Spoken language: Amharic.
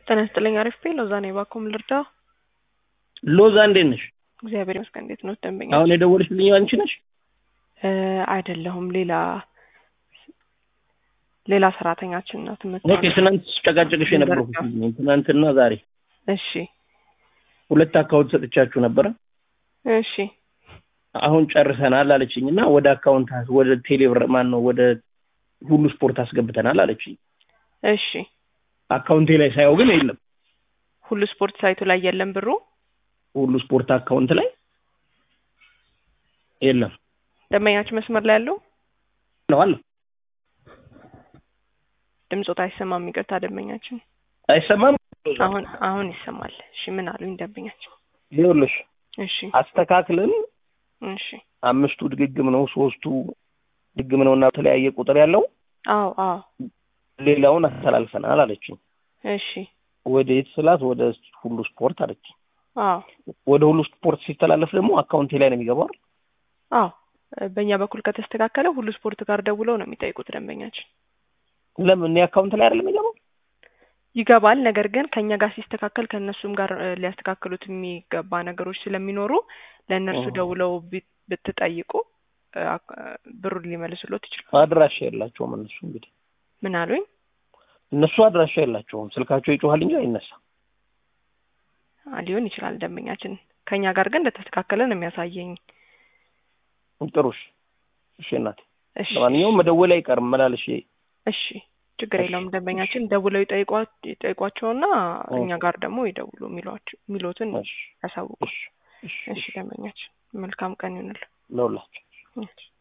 ጤና ይስጥልኝ። አሪፍ ቤ ሎዛ ነኝ። እባክዎ ምን ልርዳ? ሎዛ እንዴት ነሽ? እግዚአብሔር ይመስገን። እንዴት ነው ደንበኛ? አሁን የደወልሽልኝ አንቺ ነሽ? እ አይደለሁም ሌላ ሌላ ሰራተኛችን ናት። ኦኬ። ትናንት ስጨቃጨቅሽ የነበረው ትናንትና ዛሬ እሺ ሁለት አካውንት ሰጥቻችሁ ነበረ። እሺ አሁን ጨርሰናል አለችኝ እና ወደ አካውንት ወደ ቴሌብር ማን ነው ወደ ሁሉ ስፖርት አስገብተናል አለችኝ። እሺ አካውንቴ ላይ ሳየው ግን የለም። ሁሉ ስፖርት ሳይቱ ላይ የለም ብሩ። ሁሉ ስፖርት አካውንት ላይ የለም ደንበኛችን መስመር ላይ ያለው ነው አለ። ድምፆት አይሰማም። ይቅርታ ደንበኛችን አይሰማም። አሁን አሁን ይሰማል። እሺ ምን አሉኝ ደንበኛችን? ይኸውልሽ እሺ አስተካክለን እሺ አምስቱ ድግግም ነው፣ ሶስቱ ድግም ነው እና የተለያየ ቁጥር ያለው አዎ አዎ ሌላውን አስተላልፈናል አለችኝ። እሺ ወደ የት ስላት ወደ ሁሉ ስፖርት አለችኝ። አዎ ወደ ሁሉ ስፖርት ሲተላለፍ ደግሞ አካውንቴ ላይ ነው የሚገባው አይደል? አዎ በእኛ በኩል ከተስተካከለ ሁሉ ስፖርት ጋር ደውለው ነው የሚጠይቁት ደንበኛችን። ለምን እኔ አካውንት ላይ አይደለም የሚገባው? ይገባል። ነገር ግን ከእኛ ጋር ሲስተካከል ከእነሱም ጋር እ ሊያስተካክሉት የሚገባ ነገሮች ስለሚኖሩ ለእነርሱ ኦ። ደውለው ቢ- ብትጠይቁ እ አክ- ብሩን ሊመልሱሎት ይችላል። አድራሻ የላቸውም እነሱ እንግዲህ ምን አሉኝ? እነሱ አድራሻ የላቸውም። ስልካቸው ይጮሃል እንጂ አይነሳም። አ ሊሆን ይችላል ደንበኛችን። ከእኛ ጋር ግን እንደተስተካከለ ነው የሚያሳየኝ። ጥሩሽ እሺ እናቴ። እሺ ለማንኛውም መደወል አይቀርም መላልሽ እሺ ችግር እሺ፣ የለውም ደንበኛችን ደውለው ይጠይቋ- ይጠይቋቸውና ኦ። እኛ ጋር ደግሞ ይደውሉ የሚሏቸው የሚሉትን እሺ ያሳውቁ። እሺ እሺ እሺ ደንበኛችን መልካም ቀን ይሁንልን። ለሁላችሁ እሺ